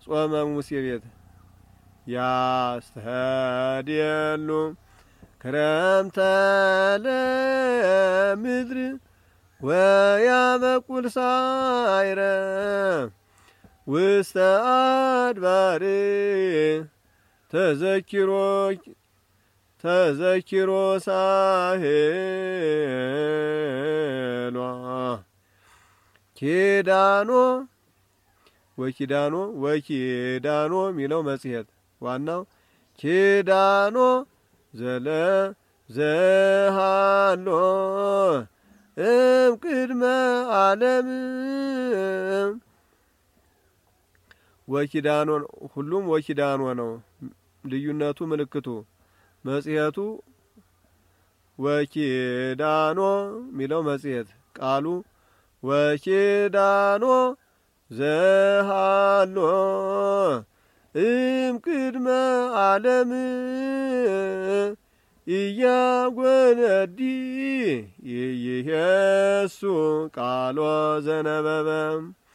ጾመ ሙሴ ቤት ያስተህድየሉ ክረምተ ለምድር ወያበቁል ሳይረ ውስተ አድባር ተዘኪሮ ተዘኪሮ ሳሄሏ ኪዳኖ ወኪዳኖ ወኪዳኖ የሚለው መጽሔት ዋናው ኪዳኖ ዘለ ዘሃሎ እም ቅድመ ዓለም ወኪዳኖ ሁሉም ወኪዳኖ ነው። ልዩነቱ ምልክቱ መጽሔቱ ወኪዳኖ የሚለው መጽሔት ቃሉ ወኪዳኖ ዘሃሎ እም ቅድመ ዓለም እያጐነዲ ይይሄሱ ቃሎ ዘነበበ